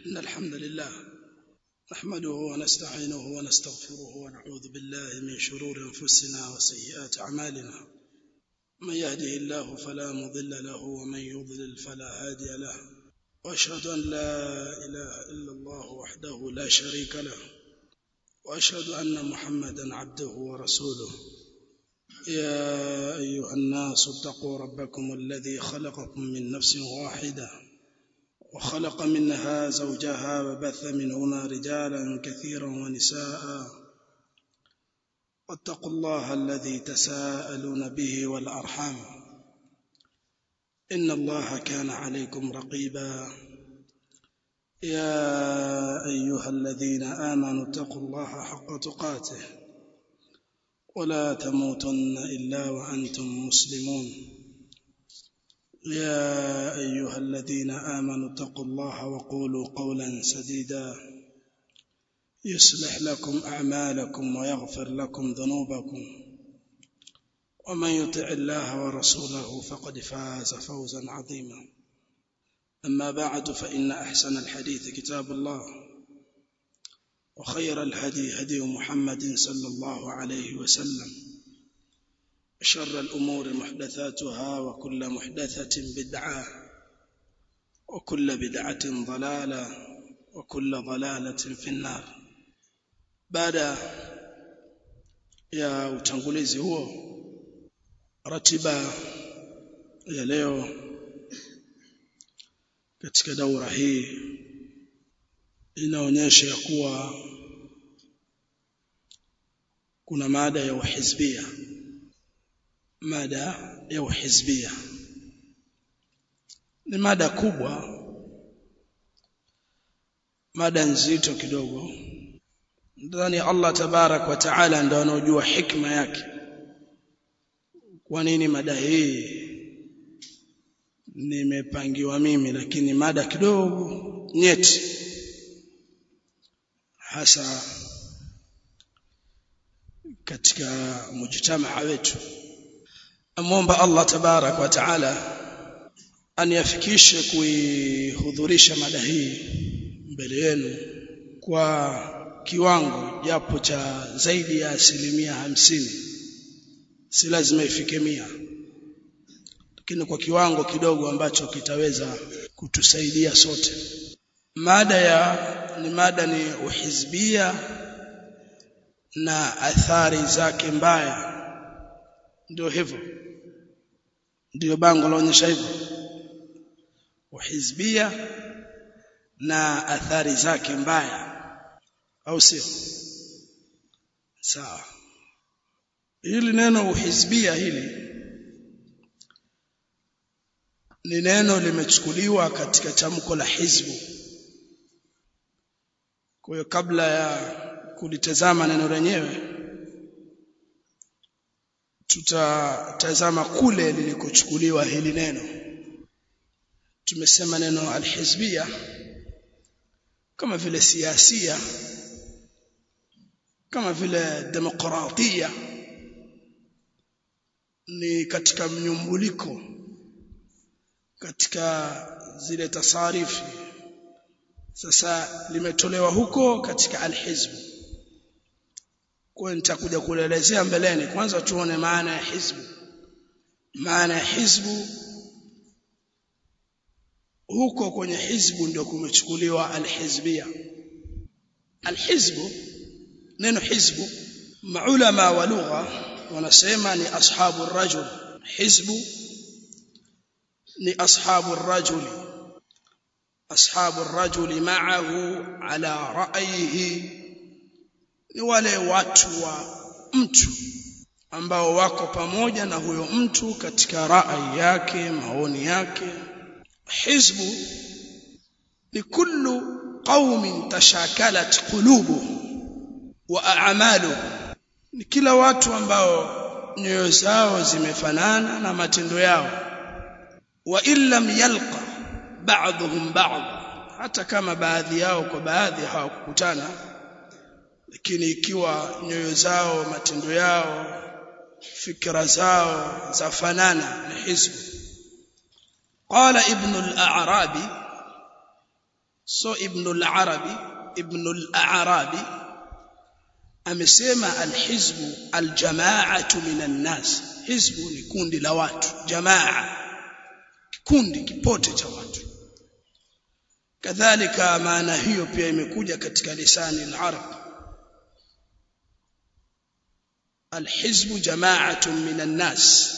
إن الحمد لله نحمده ونستعينه ونستغفره ونعوذ بالله من شرور أنفسنا وسيئات أعمالنا من يهده الله فلا مضل له ومن يضلل فلا هادي له وأشهد أن لا إله إلا الله وحده لا شريك له وأشهد أن محمدا عبده ورسوله يا أيها الناس اتقوا ربكم الذي خلقكم من نفس واحدة وخلق منها زوجها وبث منهما رجالا كثيرا ونساء واتقوا الله الذي تساءلون به والأرحام إن الله كان عليكم رقيبا يا أيها الذين آمنوا اتقوا الله حق تقاته ولا تموتن إلا وأنتم مسلمون يا أيها الذين آمنوا اتقوا الله وقولوا قولا سديدا يصلح لكم أعمالكم ويغفر لكم ذنوبكم ومن يطع الله ورسوله فقد فاز فوزا عظيما أما بعد فإن أحسن الحديث كتاب الله وخير الهدي هدي محمد صلى الله عليه وسلم شر الأمور محدثاتها وكل محدثة بدعة وكل بدعة ضلالة وكل ضلالة في النار بعد ya utangulizi huo ratiba ya leo katika daura hii inaonyesha ya kuwa kuna mada ya uhizbia mada ya uhizbia ni mada kubwa mada nzito kidogo ndani Allah tabarak wa taala ndo anaojua hikma yake kwa nini mada hii nimepangiwa mimi lakini mada kidogo nyeti hasa katika mujtamaa wetu amwomba Allah tabarak wa taala aniafikishe kuihudhurisha mada hii mbele yenu kwa kiwango japo cha zaidi ya asilimia hamsini si lazima ifike mia lakini kwa kiwango kidogo ambacho kitaweza kutusaidia sote mada ya ni mada ni uhizbia na athari zake mbaya ndio hivyo ndio bango laonyesha hivyo uhizbia na athari zake mbaya au sio sawa hili neno uhizbia hili ni neno limechukuliwa katika tamko la hizbu kwa hiyo kabla ya kulitazama neno lenyewe tutatazama kule lilikochukuliwa hili neno tumesema neno alhizbia kama vile siasia kama vile demokratia ni katika mnyumbuliko katika zile tasarifi sasa limetolewa huko katika alhizbu kwa nitakuja kuelezea mbeleni kwanza tuone maana ya hizbu maana ya hizbu huko kwenye hizbu ndio kumechukuliwa alhizbia alhizbu neno hizbu maulama wa lugha wanasema ni ashabu rajul hizbu ni ashabu rajuli ashabu rajuli ma'ahu ala ra'yihi ni wale watu wa mtu ambao wako pamoja na huyo mtu katika rai yake maoni yake hizbu ni kullu qaumin tashakalat qulubuhum wa a'maluhum ni kila watu ambao nyoyo zao zimefanana na matendo yao wa illam yalqa ba'dhum ba'd hata kama baadhi yao kwa baadhi hawakukutana lakini ikiwa nyoyo zao matendo yao fikra zao zafanana ni hizbu qala ibn al-a'rabi so ibn al-arabi ibn al-arabi amesema alhizbu aljamaatu minan nas hizbu ni kundi la watu jamaa kundi kipote cha watu kadhalika maana hiyo pia imekuja katika lisani al-arab alhizbu jamaatu minan nas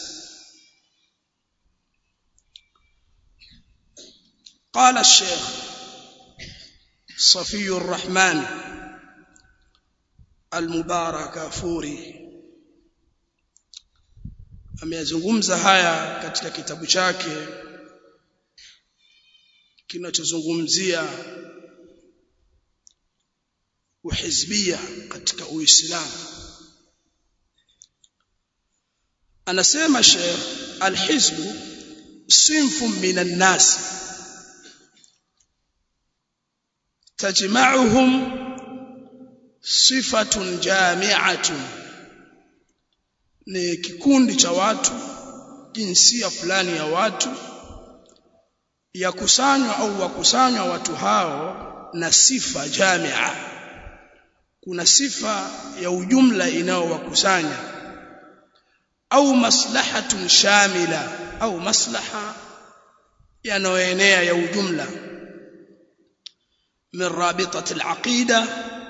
قال الشيخ صفي الرحمن المبارك فوري ameyazungumza haya katika kitabu chake kinachozungumzia uhizbia katika uislamu anasema Sheikh alhizbu sinfu minan nas tajma'uhum sifatun jami'atun ni kikundi cha watu jinsia fulani ya watu yakusanywa au wakusanywa watu hao na sifa jamia kuna sifa ya ujumla inayowakusanya au maslahatun shamila au maslaha yanayoenea ya ujumla min rabitati alaqida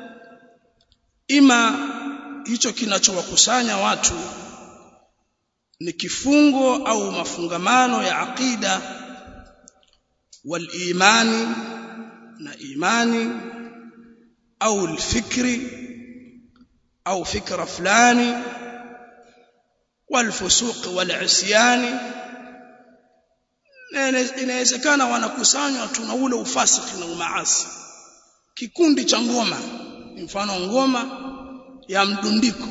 ima hicho kinachowakusanya watu ni kifungo au mafungamano ya aqida wal imani na imani au alfikri au fikra fulani wal fusuq wal isyani inawezekana wanakusanywa tu na ule ufasiki na umaasi kikundi cha ngoma mfano ngoma ya mdundiko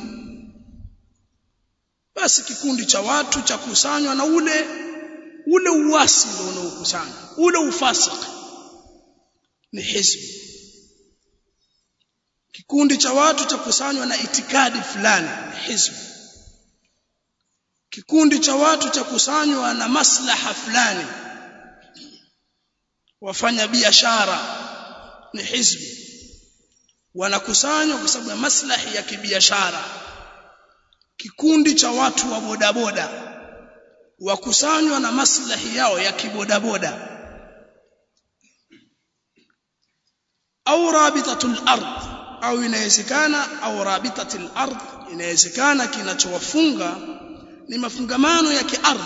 basi kikundi cha watu cha kusanywa na ule ule uasi ndio unaokusanya ule ufasiki ni hizbi kikundi cha watu cha kusanywa na itikadi fulani ni hizbi kikundi cha watu cha kusanywa na maslaha fulani wafanya biashara ni hizbi wanakusanywa kwa sababu ya maslahi ya kibiashara kikundi cha watu wa bodaboda wakusanywa na maslahi yao ya kibodaboda au rabitatul ard au inawezekana au rabitatul ard inawezekana kinachowafunga ni mafungamano ya kiardhi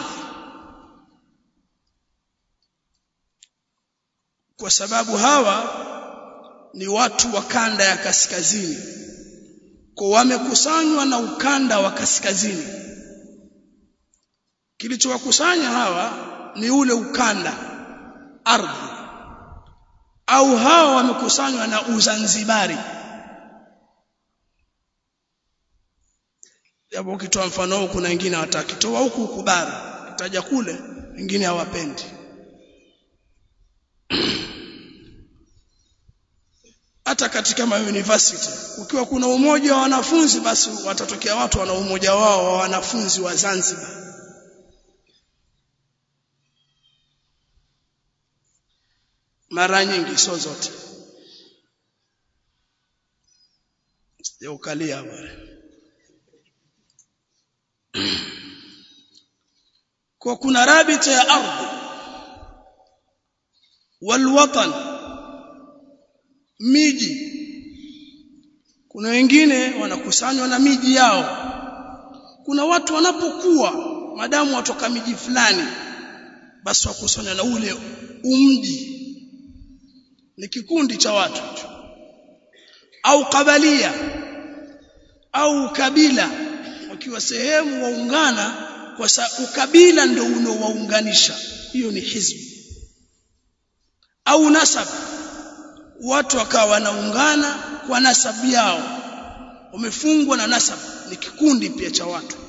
kwa sababu hawa ni watu wa kanda ya kaskazini kwa wamekusanywa na ukanda wa kaskazini kilichowakusanya hawa ni ule ukanda ardhi au hawa wamekusanywa na uzanzibari japo ukitoa mfano huu kuna wengine hawataki toa huku huku bara kitaja kule wengine hawapendi hata katika ma university ukiwa kuna umoja wa wanafunzi basi watatokea watu wana umoja wao wa wanafunzi wa Zanzibar mara nyingi sio zote sijaukalia bwana kwa kuna rabita ya ardhi walwatan miji kuna wengine wanakusanywa na miji yao kuna watu wanapokuwa madamu watoka miji fulani basi wakusanywa na ule umji ni kikundi cha watu au kabalia au kabila wakiwa sehemu waungana kwa sababu ukabila ndio unaowaunganisha hiyo ni hizbi au nasab watu wakawa wanaungana kwa nasabu yao wamefungwa na nasab ni kikundi pia cha watu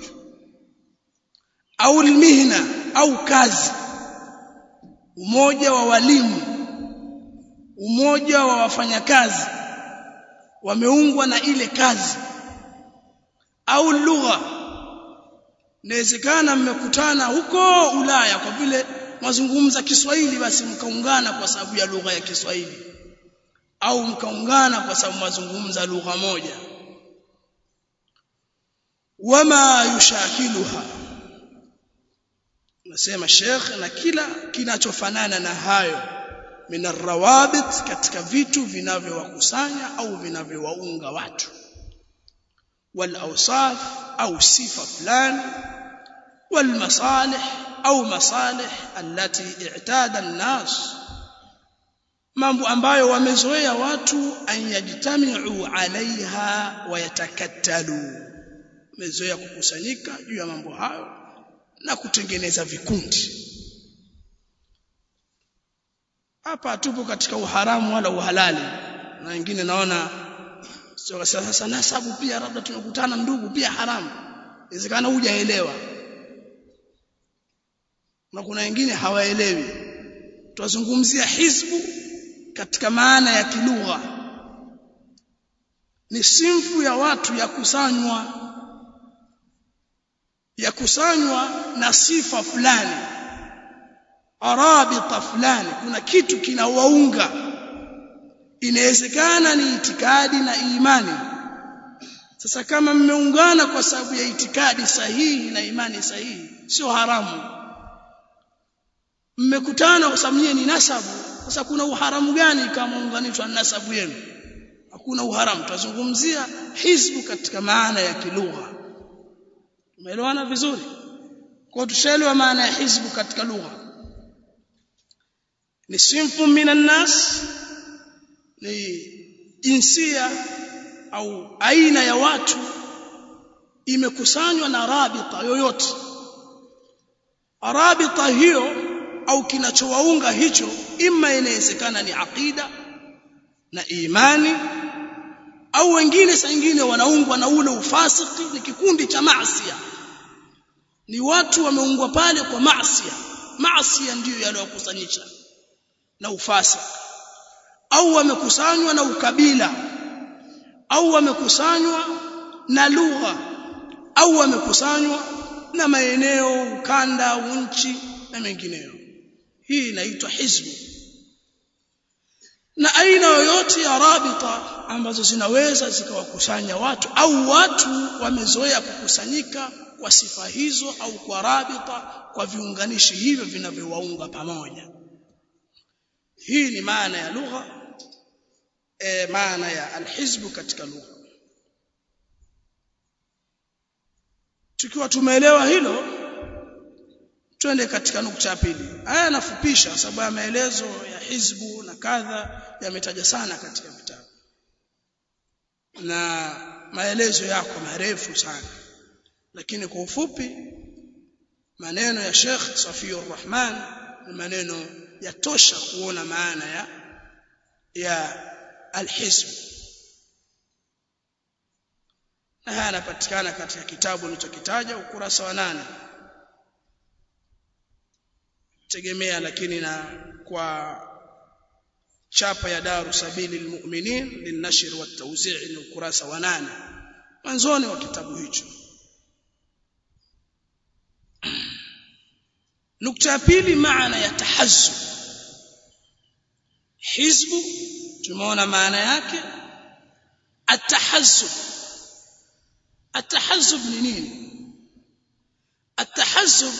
au mihna au kazi umoja wa walimu umoja wa wafanyakazi wameungwa na ile kazi au lugha inawezekana mmekutana huko Ulaya kwa vile mazungumza Kiswahili basi mkaungana kwa sababu ya lugha ya Kiswahili au mkaungana kwa sababu mazungumza lugha moja wama yushakiluha nasema Sheikh na kila kinachofanana na hayo min arrawabit katika vitu vinavyowakusanya au vinavyowaunga watu wal awsaf au sifa fulani wal masalih au masalih allati i'tada an-nas mambo ambayo wamezoea watu an yajtami'u alaiha wa yatakattalu wamezoea kukusanyika juu ya mambo hayo na kutengeneza vikundi hapa tupo katika uharamu wala uhalali na wengine naona sio sasa nasabu pia labda tumekutana ndugu pia haramu inawezekana hujaelewa na kuna wengine hawaelewi tunazungumzia hizbu katika maana ya kilugha ni simfu ya watu ya kusanywa ya kusanywa na sifa fulani arabita fulani kuna kitu kinawaunga inawezekana ni itikadi na imani sasa kama mmeungana kwa sababu ya itikadi sahihi na imani sahihi sio haramu mmekutana kwa sababu ni nasabu sasa kuna uharamu gani kama unganishwa na nasabu yenu hakuna uharamu tutazungumzia hizbu katika maana ya kilugha umeelewana vizuri kwa tushaelewa maana ya hizbu katika lugha ni sinfu minan nas ni jinsia au aina ya watu imekusanywa na rabita yoyote rabita hiyo au kinachowaunga hicho imma inawezekana ni aqida na imani au wengine saa nyingine wanaungwa na ule ufasiki ni kikundi cha maasiya ni watu wameungwa pale kwa maasiya maasiya ndiyo yaliyokusanyisha na ufasiki au wamekusanywa na ukabila au wamekusanywa na lugha au wamekusanywa na maeneo ukanda nchi na mengineyo hii inaitwa hizbu na aina yoyote ya rabita ambazo zinaweza zikawakusanya watu au watu wamezoea kukusanyika kwa sifa hizo au kwa rabita kwa viunganishi hivyo vinavyowaunga pamoja hii ni maana ya lugha e, maana ya alhizbu katika lugha tukiwa tumeelewa hilo twende katika nukta ya pili haya yanafupisha sababu ya maelezo ya hizbu na kadha yametaja sana katika vitabu na maelezo yako marefu sana lakini kwa ufupi maneno ya Sheikh Safiur Rahman ni maneno yatosha kuona maana ya ya alhizb na haya yanapatikana katika kitabu nilichokitaja ukurasa wa nane tegemea lakini na kwa chapa ya daru sabili lilmuminin lilnashr watawzi' ni ukurasa wa nane mwanzoni wa kitabu hicho nukta ya pili maana ya tahazzub hizbu tumeona maana yake atahazzub atahazzub ni nini atahazzub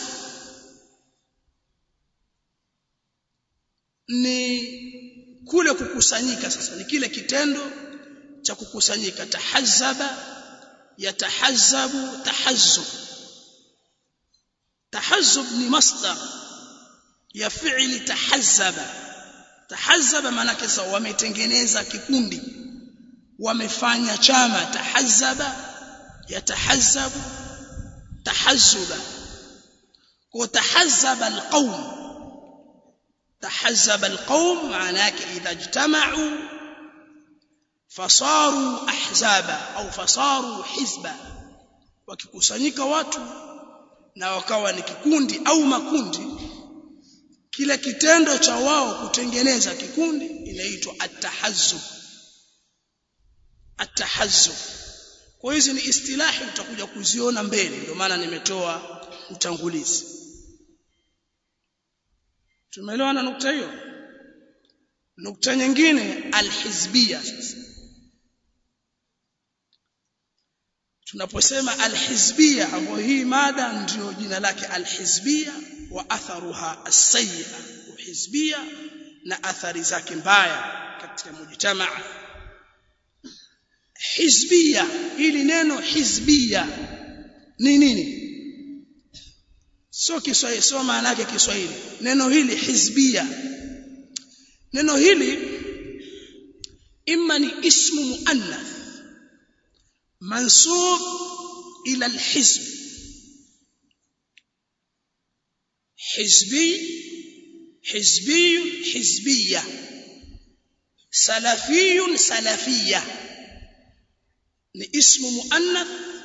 ni kule kukusanyika sasa ni kile kitendo cha kukusanyika tahazzaba yatahazzabu tahazzub tahazzub ni masdar ya fi'li tahazzaba tahazzaba maana kisa wametengeneza kikundi wamefanya chama tahazzaba yatahazzabu tahazzuba kwa tahazzaba alqawm تحزب القوم معناه إذا اجتمعوا فصاروا أحزابا أو فصاروا حزبا wakikusanyika watu na wakawa ni kikundi au makundi kile kitendo cha wao kutengeneza kikundi inaitwa at-tahazzub at-tahazzub kwa hizi ni istilahi utakuja kuziona mbele ndio maana nimetoa utangulizi tumeelewana nukta hiyo nukta nyingine alhizbia sasa tunaposema alhizbia ambayo hii mada ndio jina lake alhizbia wa atharuha as-sayyi'a uhizbia na athari zake mbaya katika mujtamaa hizbia hili neno hizbia ni nini sio Kiswahili sio maana yake Kiswahili neno hili hizbia neno hili imma ni ismu muannath mansub ila alhizb hizbi حزبي حزبية سلفي سلفية ni ismu muannath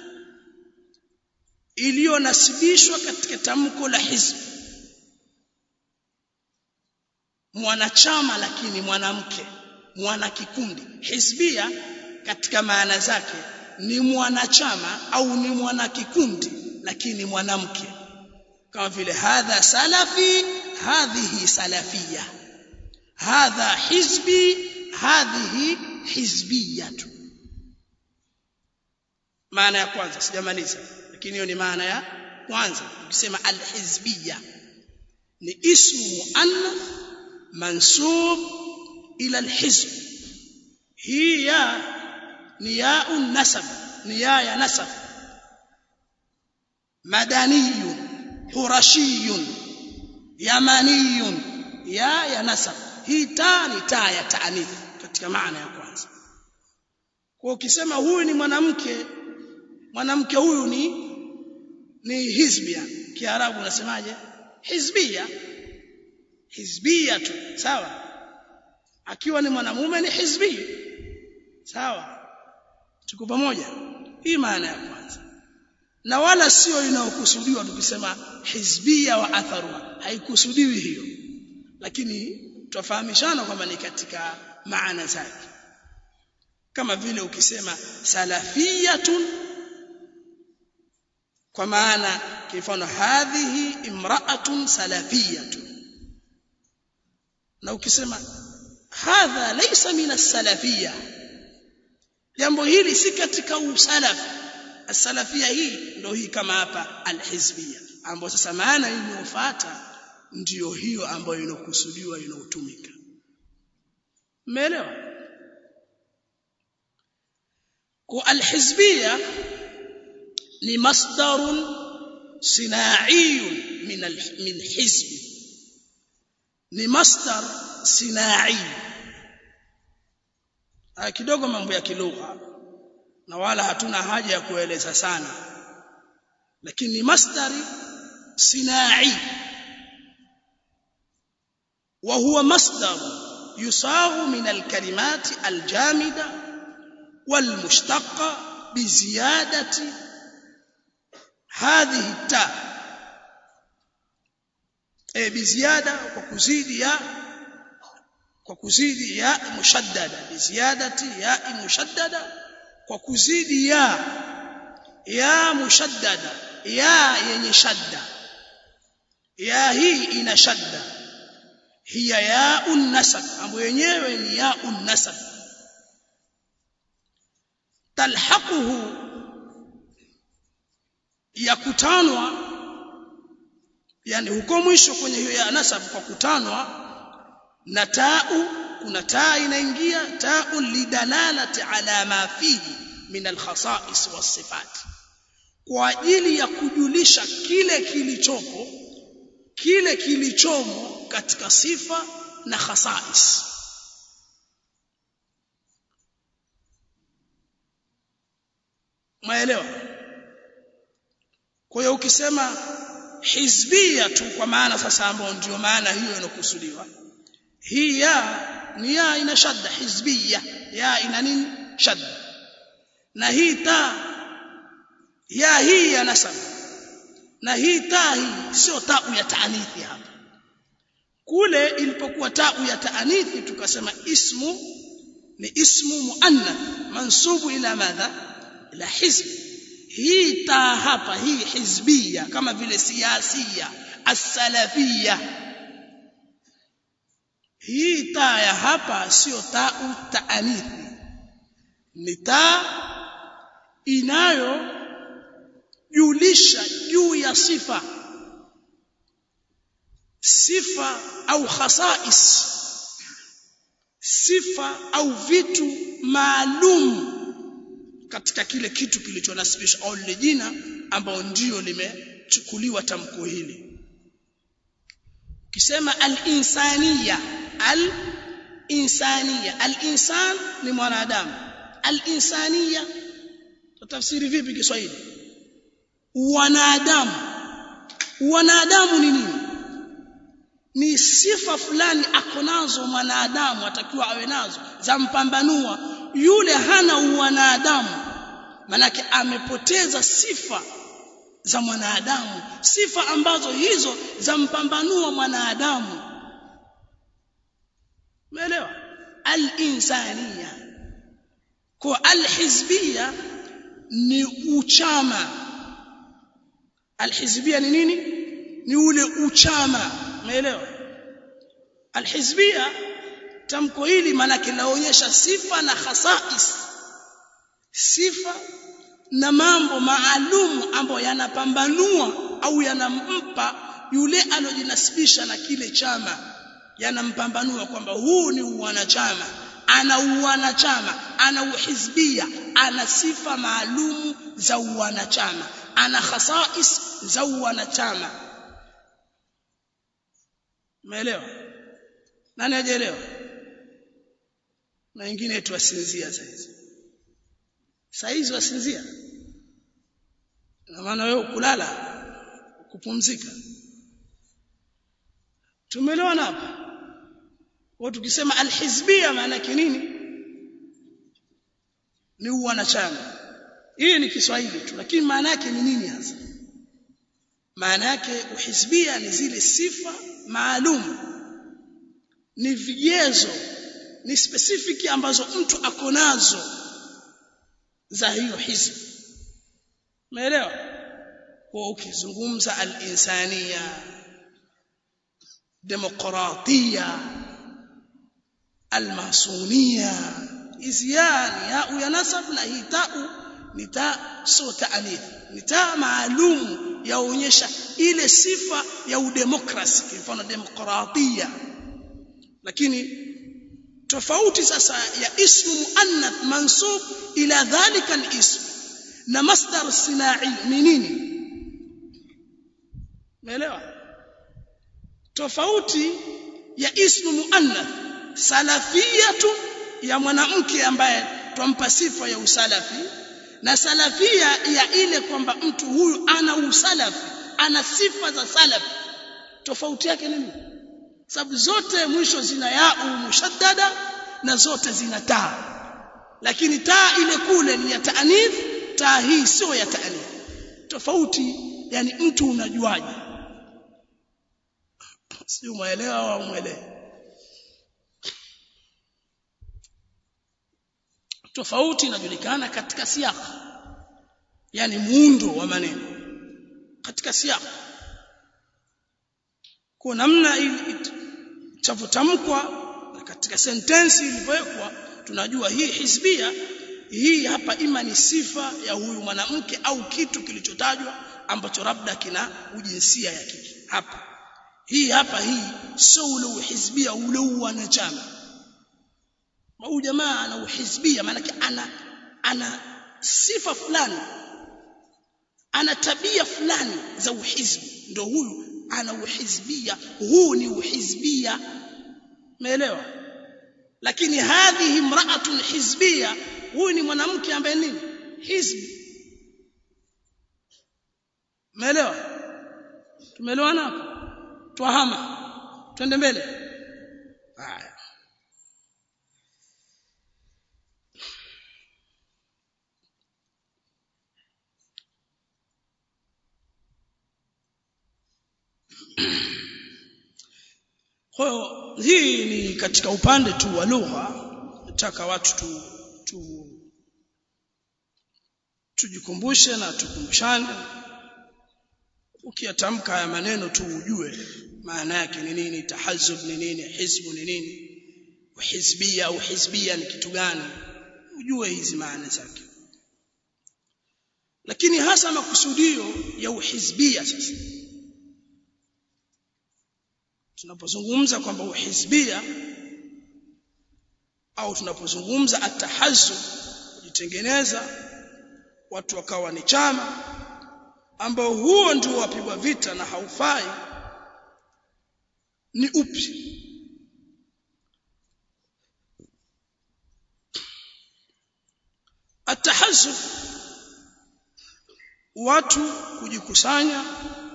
iliyonasibishwa katika tamko la hizb mwanachama lakini mwanamke mwana kikundi hizbia katika maana zake ni mwanachama au ni mwana kikundi lakini mwanamke kama vile hadha salafi hadhihi salafia hadha hizbi hadhihi hizbiyatu maana ya kwanza sijamaliza lakini hiyo ni maana ya kwanza ukisema alhizbiyya ni ismu muannath mansub ila alhizb hii ya ni ya nasab ni ya ya nasab madaniyun qurashiyun yamaniyun ya ya nasab hii ta ni ta ya taanith katika maana ya kwanza kwa ukisema huyu ni mwanamke mwanamke huyu ni ni hizbia kiarabu unasemaje hizbia hizbia tu sawa akiwa ni mwanamume ni hizbi sawa tuko pamoja hii maana ya kwanza na wala sio inayokusudiwa tukisema hizbia wa atharua haikusudiwi hiyo lakini tufahamishana kwamba ni katika maana zake kama vile ukisema salafiyatun kwa maana kifano hadhihi imra'atun salafiyatun na ukisema hadha laysa min as-salafiyya jambo hili si katika usalafi as-salafiyya hii ndio hii kama hapa al-hizbiyya ambayo sasa maana iliyofuata ndiyo hiyo ambayo inokusudiwa inotumika umeelewa kwa al-hizbiyya ni masdarun sinaiyun min min hizbi ni masdar sinai kidogo mambo ya kilugha na wala hatuna haja ya kueleza sana lakini ni masdari sinai وهو مصدر يصاغ من الكلمات الجامدة والمشتقة بزيادة هذه التاء e biziada kwa kuzidi ya kwa kuzidi ya mushaddada biziadati ya mushaddada kwa kuzidi ya ya mushaddada ya yenye shadda ya hii ina shadda hiya ya unnasab ambayo yenyewe ni ya unnasab talhaquhu yakutanwa yani huko mwisho kwenye hiyo ya nasab kwa kutanwa na tau kuna taa inaingia tau lidalalati ala ma fihi min alkhasais wasifat kwa ajili ya kujulisha kile kilichopo kile kilichomo katika sifa na khasais maelewa kwa hiyo ukisema hizbia tu kwa maana sasa ambayo ndio maana hiyo inokusudiwa hii ya ni ya ina shadda hizbia ya ina nini shadda na hii ta ya hii ya nasab na hii ta hii sio tau ya taanithi hapa kule ilipokuwa tau ya taanithi tukasema ismu ni ismu muannath mansubu ila madha ila hizbi hii taa hapa hii hizbia kama vile siasia as-salafia hii taa ya hapa sio taa taanithi ni taa inayojulisha juu ya sifa sifa au khasais sifa au vitu maalum katika kile kitu kilichonasibishwa au lile jina ambao ndio limechukuliwa tamko hili ukisema al-insaniya al-insaniya al-insan ni mwanadamu al-insaniya tutafsiri vipi Kiswahili wanadamu wanadamu ni nini ni sifa fulani akonazo mwanadamu atakiwa awe nazo za mpambanua yule hana uwanadamu manake amepoteza sifa za mwanadamu sifa ambazo hizo za mpambanua mwanadamu umeelewa al-insaniya kwa al-hizbia ni uchama al-hizbia ni nini ni ule uchama umeelewa alhizbia tamko hili maana linaonyesha sifa na khasais sifa na mambo maalum ambayo yanapambanua au yanampa yule alojinasibisha na kile chama yanampambanua kwamba huu ni uwanachama ana uwanachama ana uhizbia ana sifa maalum za uwanachama ana khasais za uwanachama Umeelewa? Nani hajaelewa? Na wengine tuwasinzia saizi. Saizi wasinzia. Na maana wewe kulala kupumzika. Tumeelewana hapa? Kwa tukisema alhizbia maana yake nini? Ni uwanachama. Hii ni Kiswahili tu, lakini maana yake ni nini hasa? Maana yake uhizbia ni zile sifa maalum ni vigezo ni specific ambazo mtu ako nazo za hiyo hizbi umeelewa kwa ukizungumza al-insania demokratia al-masunia hizi yani ya ya nasab na hii tau ni ta so ta'anith ni taa maalum yaonyesha ile sifa ya udemokrasi kwa mfano demokratia lakini tofauti sasa ya ismu muannath mansub ila dhalika alism na masdar sinai ni nini umeelewa tofauti ya ismu muannath salafiyatu ya mwanamke ambaye twampa sifa ya usalafi na salafia ya ile kwamba mtu huyu ana usalafi ana sifa za salafi tofauti yake nini sababu zote mwisho zina yau mushaddada na zote zina taa lakini taa ile kule ni ya taanith taa hii sio ya taanith tofauti yani mtu unajuaje si umeelewa au umeelewa tofauti inajulikana katika siaka yani muundo wa maneno katika siaka kwa namna itavyotamkwa katika sentensi ilivyowekwa tunajua hii hisbia hii hapa ima ni sifa ya huyu mwanamke au kitu kilichotajwa ambacho labda kina ujinsia ya kike hapa hii hapa hii sio ule uhizbia ule wanachama huyu jamaa ana uhizbia maana ana ana sifa fulani ana tabia fulani za uhizbi ndio huyu ana uhizbia huu ni uhizbia umeelewa lakini hadhihi imra'atun hizbia huyu ni mwanamke ambaye nini hizbi umeelewa tumeelewana hapo twahama twende mbele haya Kwa hiyo hii ni katika upande tu wa lugha nataka watu tu, tu tujikumbushe na tukumbushane ukiyatamka haya maneno tu ujue maana yake ni nini tahazub ni nini hizbu ni nini hizbia au hizbia ni kitu gani ujue hizi maana zake lakini hasa makusudio ya uhizbia sasa tunapozungumza kwamba uhizbia au tunapozungumza atahazub kujitengeneza watu wakawa ni chama ambao huo ndio wapigwa vita na haufai ni upi atahazub watu kujikusanya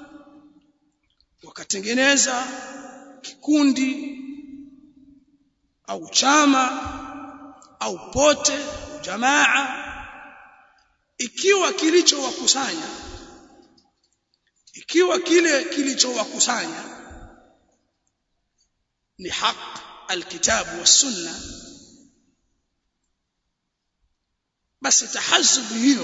wakatengeneza kikundi au chama au pote jamaa ikiwa kilichowakusanya ikiwa kile kilichowakusanya ni haq alkitabu was-sunna basi tahazzubu hiyo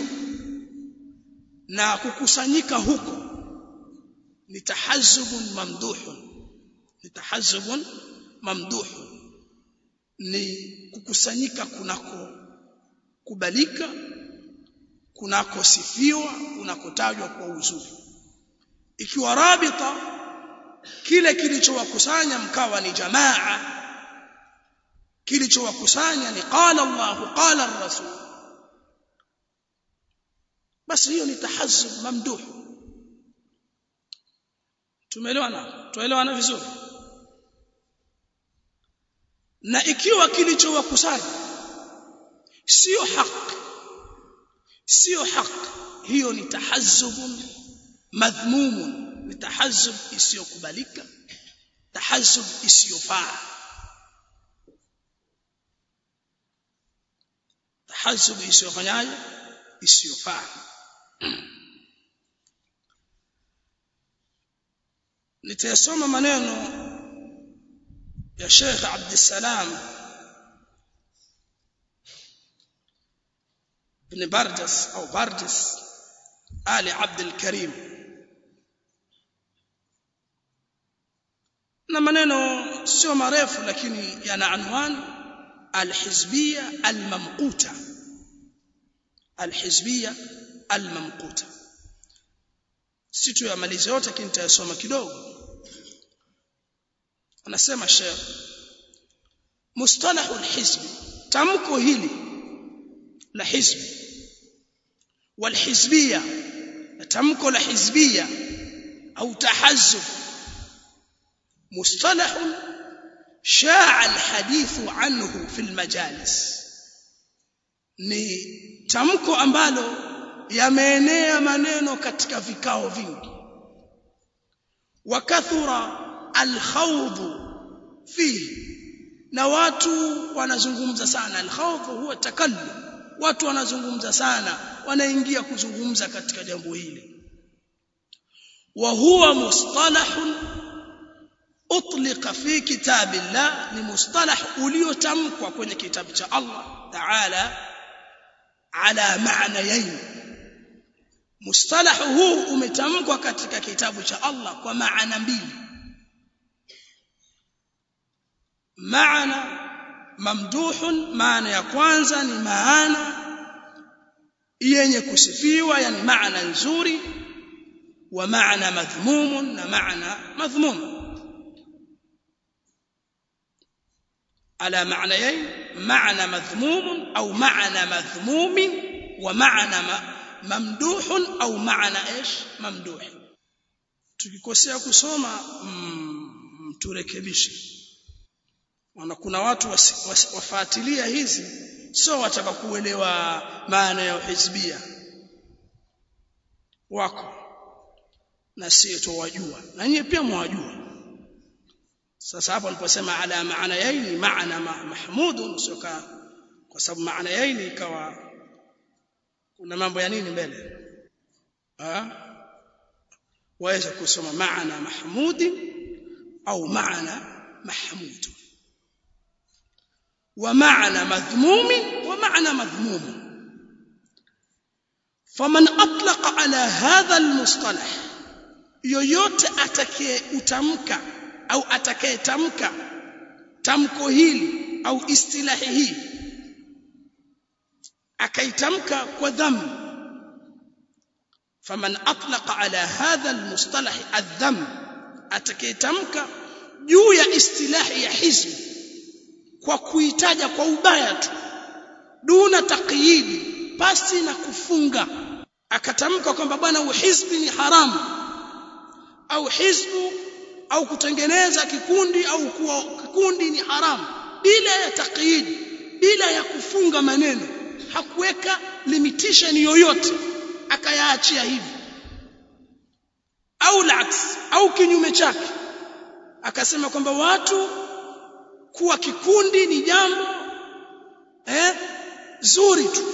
na kukusanyika huko ni tahazzubun mamduhun ni tahazzubun mamduhun ni kukusanyika kunako kubalika kunakosifiwa kunakotajwa kwa uzuri ikiwa rabita kile kilichowakusanya mkawa ni jamaa kilichowakusanya ni qala Allah qala ar-rasul basi hiyo ni tahazzub mamduh tumeelewana tuelewana vizuri na ikiwa kilichowakusanya sio haki sio haki hiyo ni tahazzubun madhmumun ni tahazzub isiyokubalika tahazzub isiyofaa tahazzub isiyofanyaje isiyofaa nitayasoma maneno ya Sheikh Abdussalam ibn Barjas au Barjas Ali Abdul Karim na maneno sio marefu lakini yana anwani alhizbia almamquta alhizbia almamquta si tu yamalize yote lakini nitayasoma kidogo anasema Sheikh mustalahu alhizb tamko hili la hizb walhizbia tamko la hizbia au tahazzub مصطلح شاع الحديث عنه في المجالس ni tamko ambalo yameenea maneno katika vikao vingi wakathura alkhawd fihi na watu wanazungumza sana alkhawd huwa takallum watu wanazungumza sana wanaingia kuzungumza katika jambo hili wa huwa mustalahun utlika fi kitabillah ni mustalah uliotamkwa kwenye kitabu cha Allah Ta'ala ala maanayain mustalah huu umetamkwa katika kitabu cha Allah kwa maana mbili maana mamduhun maana ya kwanza ni maana yenye kusifiwa yani maana nzuri wa maana madhmumun na maana madhmum على معنيين معنى مذموم أو معنى مذموم ومعنى ممدوح أو معنى إيش ممدوح tukikosea kusoma mturekebishe wana kuna watu wafuatilia hizi sio wataka kuelewa maana ya hizbia wako na sio tuwajua na nyie pia mwajua sasa hapo aliposema ala maana yaini maana mahmudun soka kwa sababu maana yaini ikawa kuna mambo ya nini mbele ah waweza kusoma maana mahmudi au maana mahmud wa maana madhmumi wa maana madhmum فمن اطلق على هذا المصطلح yoyote atakaye utamka au atakayetamka tamko hili au istilahi hii akaitamka kwa dhambi faman atlaqa ala hadha almustalah adham atakayetamka juu ya istilahi ya hizbi kwa kuitaja kwa ubaya tu duna taqyidi pasi na kufunga akatamka kwamba bwana uhizbi ni haramu au hizbu au kutengeneza kikundi au kuwa kikundi ni haramu bila ya taqyid bila ya kufunga maneno hakuweka limitation yoyote akayaachia hivi au laks au kinyume chake akasema kwamba watu kuwa kikundi ni jambo eh zuri tu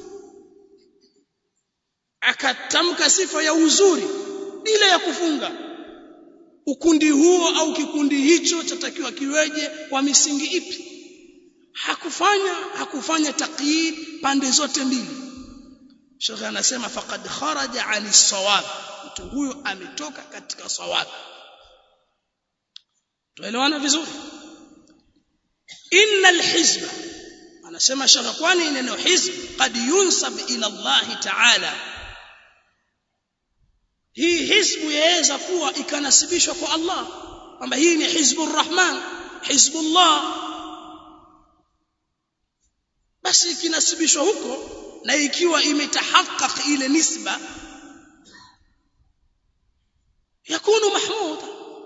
akatamka sifa ya uzuri bila ya kufunga ukundi huo au kikundi hicho chatakiwa kiweje kwa misingi ipi hakufanya hakufanya taqyid pande zote mbili Sheikh anasema faqad kharaja ani sawab mtu huyo ametoka katika sawab tuelewana vizuri innal hizba anasema Sheikh kwani neno hizb qad yunsab ila Allah ta'ala hii hizbu yaweza kuwa ikanasibishwa kwa Allah kwamba hii ni hizbur rahman hizbullah basi ikinasibishwa huko na ikiwa imetahakak ile nisba yakunu mahmuda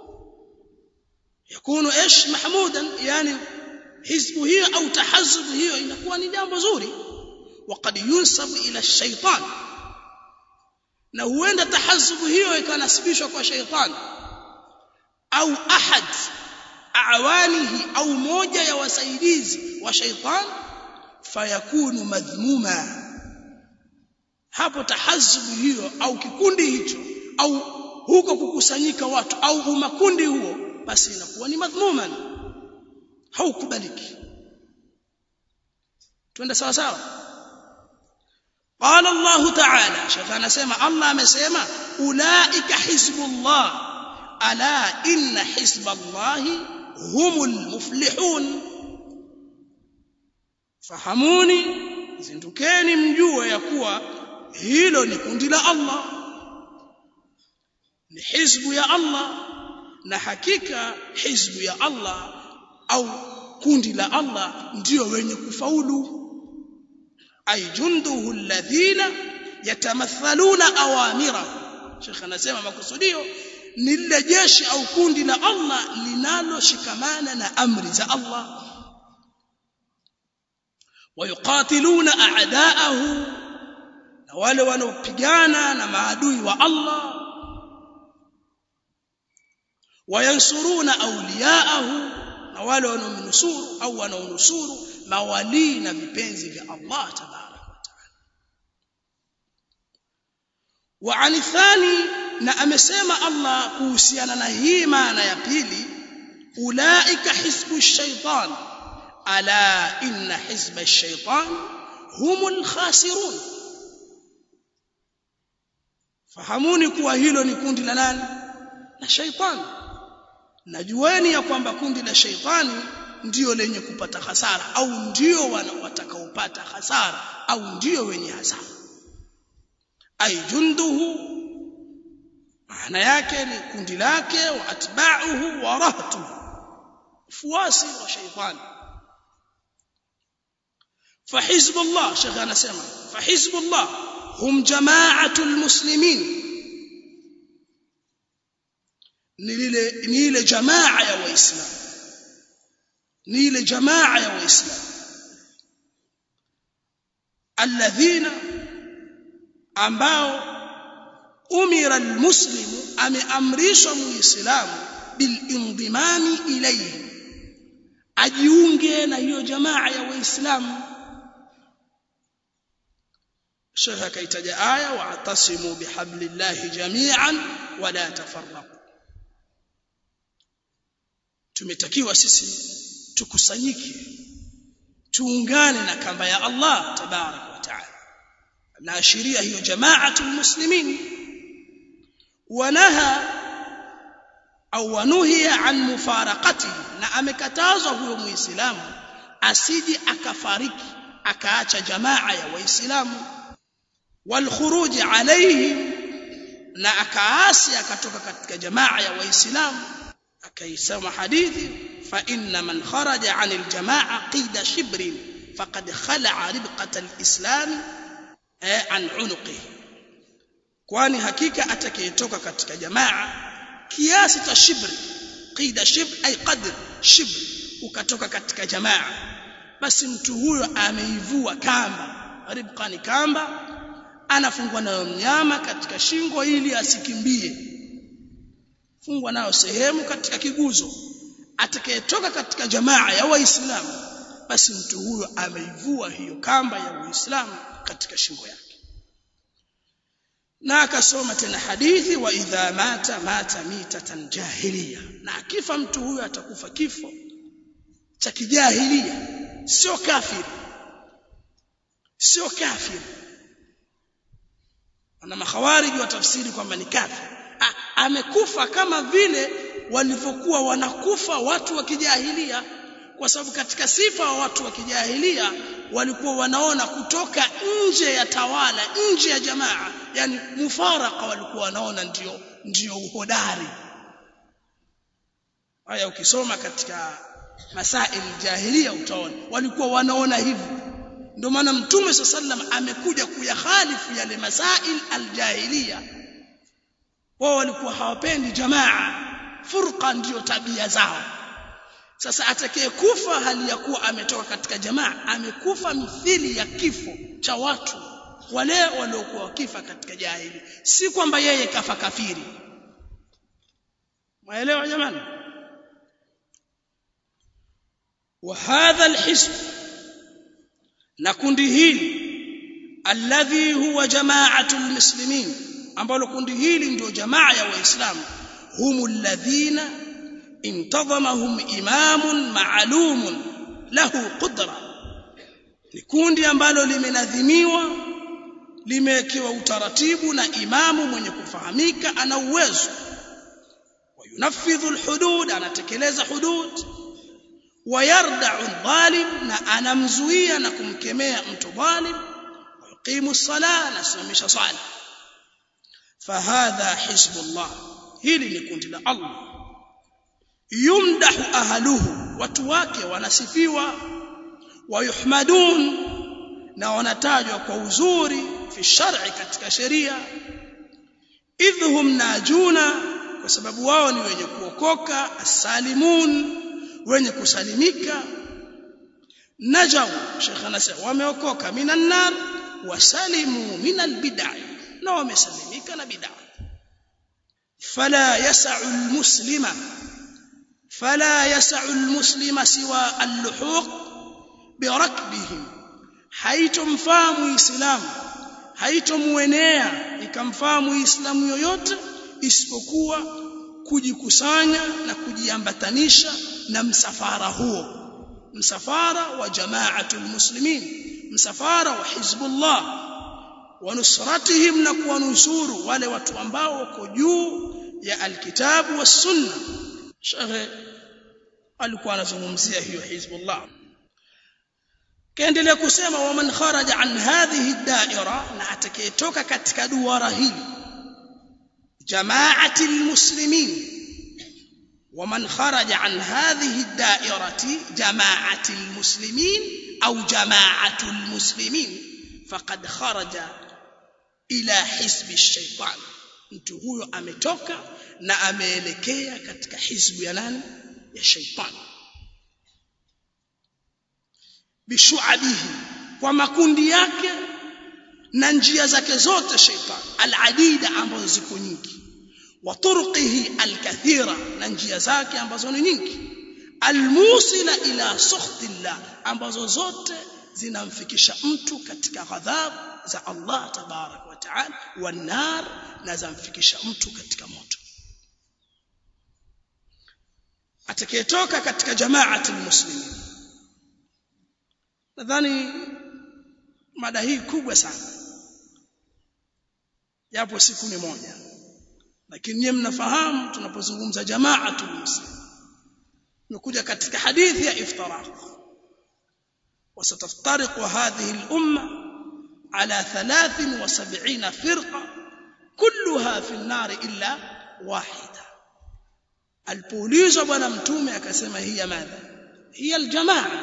yakunu ايش محمودا يعني hizbu hiyo au tahazub hiyo inakuwa ni jambo zuri وقد ينسب الى الشيطان na huenda tahazubu hiyo ikanasibishwa kwa shaytan au ahad awanihi au moja ya wasaidizi wa shaytan fayakunu madhmuma hapo tahazubu hiyo au kikundi hicho au huko kukusanyika watu au umakundi huo basi inakuwa ni madhmuman haukubaliki twende sawa sawa قال الله تعالى شيخ anasema Allah amesema ulaika hizbullah ala inna hizballahi humul muflihun fahamuni zindukeni mjue ya kuwa hilo ni kundi la Allah ni hizbu ya Allah na hakika hizbu ya Allah au kundi la Allah ndio wenye kufaulu ay junduhu alladhina yatamathaluna awamirahu Sheikh anasema makusudio ni lile jeshi au kundi la Allah linaloshikamana na amri za Allah wayuqatiluna a'da'ahu na wale wanaopigana na maadui wa Allah wayansuruna awliya'ahu na wale wanaomnusuru au wanaonusuru mawali na vipenzi vya Allah tabarak wa taala wa anithani na amesema Allah kuhusiana na hii maana ya pili ulaika hizbu shaitan ala inna hizba shaitan humul khasirun fahamuni kuwa hilo ni kundi la nani la shaitani najueni ya kwamba kundi la shaitani ndio lenye kupata hasara au ndio watakaopata hasara au ndio wenye hasara ay junduhu maana yake ni kundi lake wa atba'uhu wa rahtu fuasi wa shaitani فحزب الله شيخ انا سمع فحزب الله هم جماعه المسلمين ni ile ni ile jamaa ya waislamu ni ile jamaa ya waislamu alladhina ambao umira almuslimu ameamrishwa muislamu bilindimami ilayhi ajiunge na hiyo jamaa ya waislamu Sheikh akaitaja aya wa'tasimu bihablillahi jami'an wala tafarraqu tumetakiwa sisi tukusanyike tuungane na kamba ya Allah tabarak wa taala naashiria hiyo jamaatul muslimin wanaha au wanuhiya an mufaraqatihi na amekatazwa huyo muislamu asije akafariki akaacha jamaa ya waislamu walkhuruji alayhim na akaasi akatoka katika jamaa ya waislamu akaisema hadithi fa inna man kharaja anil jamaa qida shibrin faqad khala'a ribqata alislam an unuqihi kwani hakika atakayetoka katika jamaa kiasi cha shibri qida shibr ay qadr shibr ukatoka katika jamaa basi mtu huyo ameivua kamba ribqa ni kamba anafungwa nayo mnyama katika shingo ili asikimbie fungwa nayo sehemu katika kiguzo atakayetoka katika jamaa ya waislamu basi mtu huyo ameivua hiyo kamba ya uislamu katika shingo yake na akasoma tena hadithi wa idha mata mata mitatan jahiliya na akifa mtu huyo atakufa kifo cha kijahilia sio kafiri sio kafiri na makhawariji watafsiri kwamba ni kafiri amekufa kama vile walivyokuwa wanakufa watu wa kijahilia kwa sababu katika sifa wa watu wa kijahilia walikuwa wanaona kutoka nje ya tawala nje ya jamaa yani mufaraka walikuwa wanaona ndio ndio uhodari haya ukisoma katika masail jahilia utaona walikuwa wanaona hivyo ndio maana mtume sallam amekuja kuyahalifu yale masail aljahilia wao walikuwa hawapendi jamaa furqa ndiyo tabia zao sasa atakayekufa hali ya kuwa ametoka katika jamaa amekufa mithili ya kifo cha watu wale waliokuwa wakifa katika jahili si kwamba yeye kafa kafiri maelewa jamani wa hadha alhisb na kundi hili alladhi huwa jama'atu almuslimin ambalo kundi hili ndio jamaa ya waislamu humul ladhina intadhamahum imamun ma'lumun lahu qudra ni kundi ambalo limenadhimiwa limewekewa utaratibu na imamu mwenye kufahamika ana uwezo wayunafidhu alhudud anatekeleza hudud wayarda'u dhalim na anamzuia na kumkemea mtu dhalim ويقيم الصلاه نسمش صلاه فهذا حزب الله hili ni kundi la Allah yumdahu ahluhu watu wake wanasifiwa wayuhmadun na wanatajwa kwa uzuri fi shar'i katika sheria idhhum najuna kwa sababu wao ni wenye kuokoka asalimun wenye kusalimika najaw Sheikh anasema wameokoka minan nar wasalimu minal bid'ah na wamesalimika na bid'ah fala yas'u almuslima fala yas'u almuslima siwa alluhuq birakbihim haitomfaa muislamu haitomuenea ikamfaa muislamu yoyote isipokuwa kujikusanya na kujiambatanisha na msafara huo msafara wa jamaatul muslimin msafara wa hizbullah wa nusratihim na kuwanusuru wale watu ambao wako juu ya alkitabu was sunna shekhe alikuwa anazungumzia hiyo hizbullah kaendelea kusema waman kharaja an hadhihi daira na atakayetoka katika duara hili jamaati almuslimin ومن خرج عن هذه الدائرة جماعة المسلمين أو جماعة المسلمين فقد خرج إلى حزب الشيطان mtu huyo ametoka na ameelekea katika hizbu ya nani ya shaitani bishuabihi kwa makundi yake na njia zake zote shaitani aladida ambazo ziko nyingi wa turqihi alkathira na njia zake ambazo ni nyingi almusila ila sukhtillah ambazo zote zinamfikisha mtu katika ghadhabu za Allah tabarak wa taala wanar na zamfikisha mtu katika moto atakayetoka katika jamaati muslimin nadhani mada hii kubwa sana japo siku ni moja lakini nyinyi mnafahamu tunapozungumza jamaatul muslim imekuja katika hadithi ya iftiraq وستفترق هذه الأمة على ثلاث وسبعين فرقة كلها في النار إلا واحدة alipoulizwa bwana mtume akasema hiya madha hiya aljamaa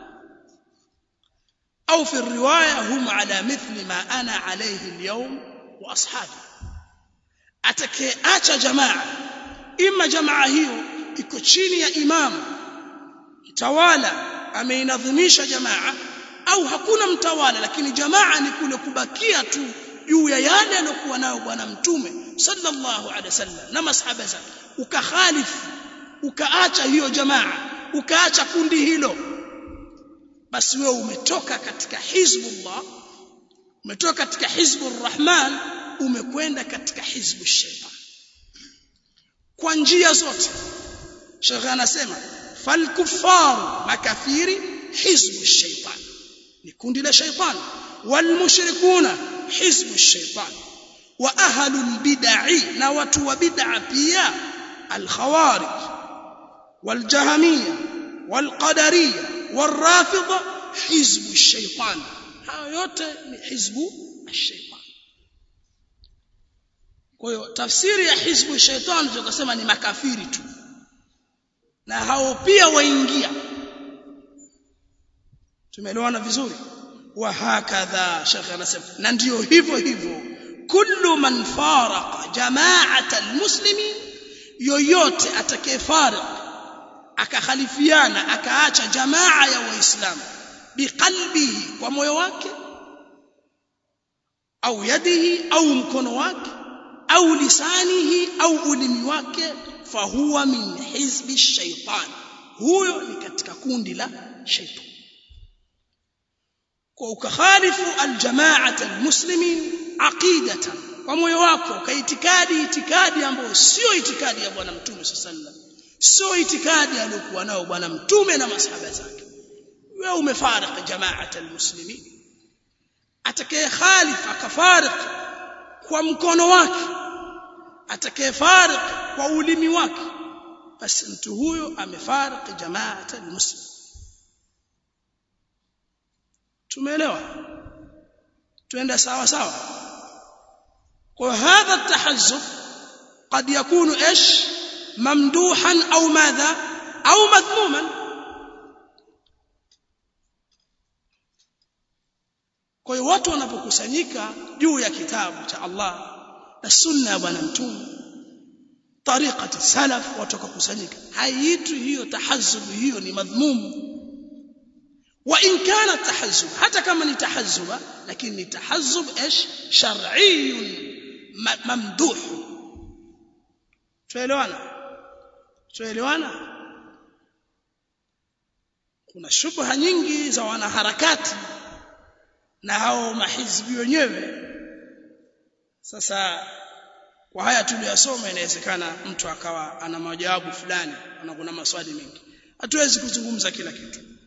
au fi riwaya hum ala mithli ma ana alayhi alyawm wa ashabi atakayeacha jamaa ima jamaa hiyo iko chini ya imamu mtawala ameinadhimisha jamaa au hakuna mtawala lakini jamaa ni kule kubakia tu juu ya yale aliyokuwa nayo bwana mtume sallallahu alaihi wasallam na masahaba zake ukakhalifu ukaacha hiyo jamaa ukaacha kundi hilo basi wewe umetoka katika hizbullah umetoka katika hizbur rahman umekwenda katika hizbu shaitan kwa njia zote shekhe anasema falkufaru makafiri hizbu shaitan ni kundi la shaitan walmushrikuna hizbu shaitan wa ahlul bid'i na watu wa bid'a pia alkhawarij waljahmiyya walqadariyya والرافضه حزب الشيطان hayo yote ni hizbu الشيطان kwa hiyo tafsiri ya hizbu shaitan tukasema ni makafiri tu na hao pia waingia tumeelewana vizuri wa hakadha shekhe anasema na ndio hivyo hivyo kullu man faraqa jama'ata almuslimin yoyote atakayefariq akakhalifiana akaacha jamaa ya waislamu biqalbihi kwa moyo wake au yadihi au mkono wake au lisanihi au ulimi wake fahuwa min hizbi shaitan huyo ni katika kundi la shaitan kwa ukakhalifu aljamaata almuslimin aqidatan kwa moyo wako ukaitikadi itikadi ambayo sio itikadi ya bwana mtume sallallahu sio itikadi aliyokuwa nao bwana mtume na masahaba zake wewe umefariki jamaata almuslimin atakaye khalif akafarik kwa mkono wake atakaye farik kwa ulimi wake basi mtu huyo amefarik jamaata almuslim tumeelewa tuenda sawa sawa kwa hadha tahazzub قد يكون ايش ممدوحا او ماذا او مذموما kwa hiyo watu wanapokusanyika juu ya kitabu cha Allah na sunna ya bwana mtume tariqati salaf watu wakakusanyika haiitwi hiyo tahazzubu hiyo ni madhmumu wa in kana tahazzub hata kama ni tahazzuba lakini ni tahazzub ايش shar'iyyun mamduh tuelewana tuelewana kuna shubha nyingi za wanaharakati na hao mahizbi wenyewe sasa kwa haya tuliyosoma inawezekana mtu akawa ana majawabu fulani na kuna maswali mengi hatuwezi kuzungumza kila kitu